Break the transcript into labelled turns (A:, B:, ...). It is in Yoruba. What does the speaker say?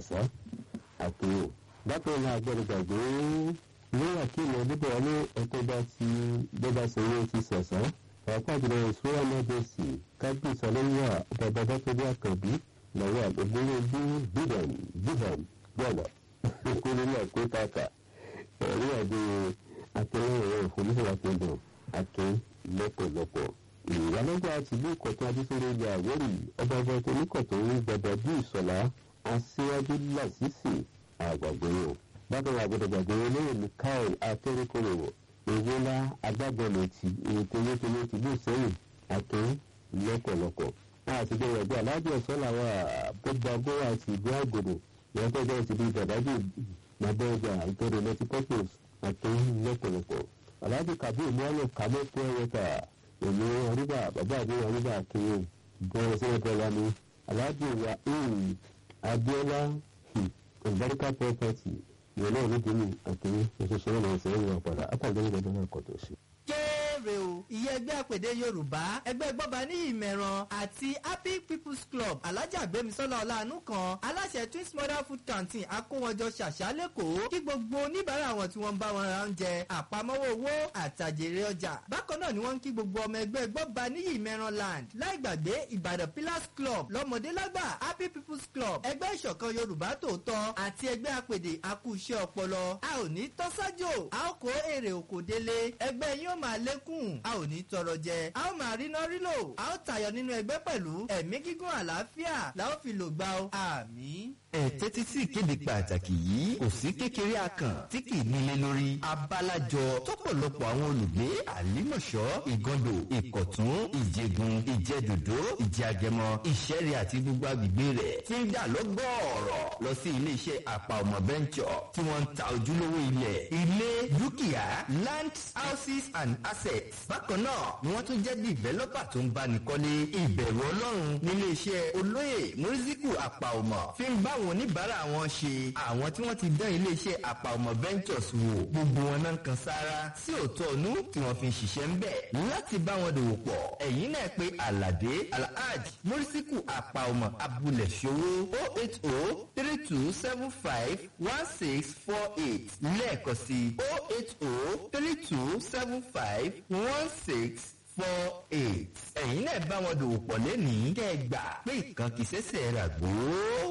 A: àṣà àkèrò bákan náà agbọ́dọ̀ gbàgbé ní àkíyàn níbẹ̀ wọlé ẹ̀kọ́ bá ti bọ́bá sanwó ti sẹ̀sán pàápàá ìṣúra mọ́jọ́sì kábíyèsí ọlọ́yà bàbá bàtọ́jú àkànbí lọ́wọ́ àgbègbè bí bíhàn bíhàn gbọ́dọ̀ kúrò ní àkótáka ẹ̀rí àjò akẹ́lẹ́rẹ́ ìfòmíṣẹ́wà kingdom akin lọ́pọ̀lọpọ̀ ìyálọ́jà tìlú ìkọ̀tún adísọ́rọ̀ ilẹ̀ àwórì ọba ọba tó níkọ̀tún ń gbọdọ̀ bí ìsọ̀lá aṣíwájú làṣìṣì àgbàgbọ́yọ̀ bákan náà àgbọ̀dọ̀ gbàgbọ́ olóyè mikael akérèkọ́rọ̀ ewéla agbábọ́ọ̀lù ìtòlétòlé tìlú sẹ́yìn akin lọ́pọ̀lọpọ̀ láti gbẹ̀rẹ̀ bí aláàbò ọ̀sán làwọn àbọ̀gbàgbọ́ àti ìlú àgòdò ìyẹn tó jẹ́ ìtìlú ìjàdájì nàbẹ́ọ̀jà ìtọ́rọ̀ lọ́tí pọ́pọ́s akin lọ́pọ̀lọpọ̀ aláàbò kàbí ìmọ̀ọ́lẹ̀ kàmọ́ fún ẹ̀yẹ́ta èmi ọ̀rúbà bàbá àbí ọ̀rúbà kiri bẹ̀rẹ̀ sí ẹ̀bẹ̀ wa ni aláàbò wa abiola ìbáríkà property ìyẹn náà ló dínú àkíní oṣooṣù náà lọ́wọ́ sẹ́yìn wọn padà àtàgbẹ́ ìgbàgbọ́ náà kọ̀ tó ṣe
B: kéré o ìyẹn ẹgbẹ́ àpèdè yorùbá ẹgbẹ́ gbọ́ba ní ìmẹ̀ràn àti happy people's club alájà gbémisọ́lá ọ̀làánú kan aláṣẹ twins mother food canteen akówọjọ ṣàṣà lẹ́kọ̀ọ́ kí gbogbo oníbàárà wọn tí wọ́n ń bá wọn ra oúnjẹ àpamọ́wọ́ owó àtàjèrè ọjà bákan náà ni wọ́n ń kí gbogbo ọmọ ẹgbẹ́ gbọ́ba ní ìmẹ̀ràn land láì gbàgbé ìbàdàn pillars club lọ́mọdé lágbà happy people's club ẹgbẹ́ ìṣọ̀kan yorùbá tòótọ́ àti ẹgbẹ́ àpèdè akúṣẹ́ ọpọlọ a ò ní tọ́sájò a ó kó èrè òkò délé ẹgbẹ́ yín ó máa lékún a ò ní tọrọ jẹ a ó máa ríná rílò a ó tayọ nínú ẹgbẹ́ pẹ̀lú ẹ̀mí gígùn àlàáfíà la ó fi lò gbà ó àmì.
C: ẹ tẹ́tí sí ìkéde pàtàkì yìí kò sí kékeré akàn tí kì í nílé lórí abalajọ tọ̀pọ̀lọpọ̀ àwọn olùgbé àlímọ̀ṣọ́ ìgàndò ìkọ̀tún ìjẹgun ìjẹdòdó ìjẹagẹmọ ìṣẹ́rẹ́ àti gbogbo agbègbè rẹ̀ ti ń dà lọ́gọ́ọ̀rọ̀ lọ sí iléeṣẹ́ àpà ọmọ bẹ́ńkọ̀ tí wọ́n ń ta ojúlówó ilẹ̀ ilé dúkìá land houses and assets bákan náà ni wọ́n tún jẹ́ dìvẹ́lọ́pà tó ń báni kọ́lé ìbẹ̀rù ọlọ́run nílé iṣẹ́ olóyè mùrísíkù àpà ọmọ fi ń bá àwọn oníbàárà wọn ṣe àwọn tí wọ́n ti dán ilé iṣẹ́ àpà ọmọ ventures wò gbogbo wọn náà kan sára sí òótọ́ ọ̀nú tí wọ́n fi ń ṣiṣẹ́ ń bẹ̀ láti bá wọn dòwò pọ̀ ẹ̀yìn náà pé alade alhaj mùrísíkù àpà ọmọ abúlé ṣòwò o eight o three two seven five one six four eight lẹ́ẹ̀kan sí o eight o three two seven five one six four eight. ẹ̀yin náà bá wọn dòwò pọ̀ lẹ́nìí kẹ́ ẹ gbà pé ìkànkì sẹ́sẹ̀ rà gbó.